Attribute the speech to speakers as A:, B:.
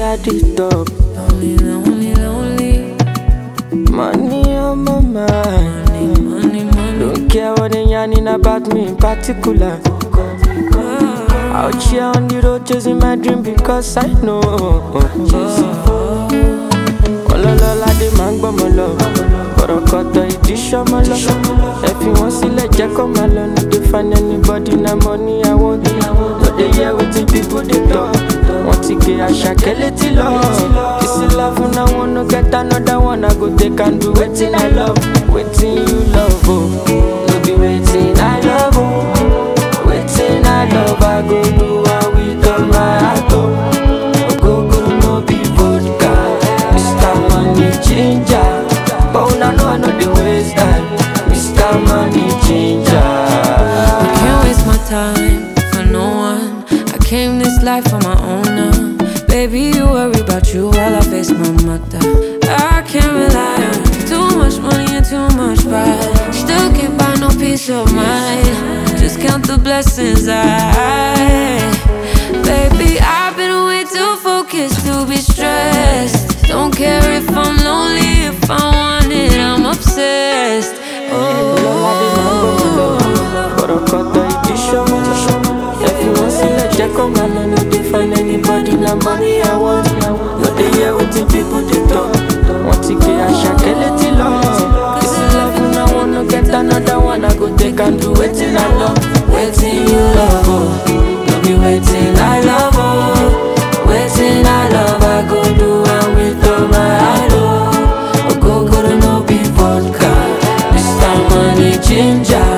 A: at the top.
B: Lonely, lonely, lonely.
A: Money on my mind.
B: Money, money.
A: Don't care what they yarning about me in particular. Out here on the road chasing my dream because I know. Ọlọ́lọ́lá dé máa ń gbọ́mọ lọ. Kọ̀rọ̀kọ̀tọ̀ ìdí ṣọ́mọ lọ. Ẹ fi wọ́n sílẹ̀ jẹ́ kó máa lọ. No dey find anybody na money I want. No dey hear wetin people dey talk. Wọ́n ti gé àṣàkẹ́ létí lọ. Kìsì love na one no get another one. I go take and do wetin I love. Wetin you love o. No be wetin I love o. Wetin I love I go do am with all my heart o. Ogogoro no be vodka. Mr. Money Ginger. But una know I no dey waste time. Mr. Money Ginger.
B: I can't waste my time for no one. I came this life on my own now. Baby, you worry about you while I face my mother. I can't rely on too much money and too much pride. Still can't buy no peace of mind. Just count the blessings I. Baby, I've been way too focused to be stressed. Don't care if I'm lonely, if I want it, I'm obsessed. Oh.
A: Kọ̀rọ̀kọ̀tọ̀ ìdí ṣọ́mọ lọ. Ẹ fi wọ́n sílẹ̀ jẹ́ kó máa lọ. No dey find anybody na money I want. No dey hear wetin people dey talk. Wọ́n ti gé àṣàkẹ́ létí lọ. Kìsì love na one no get another one. I go take and do wetin I love. Wetin you love o. No be wetin I love o. Wetin I love I go do am with all my heart o. Ogogoro no be vodka. Mr. Money Ginger.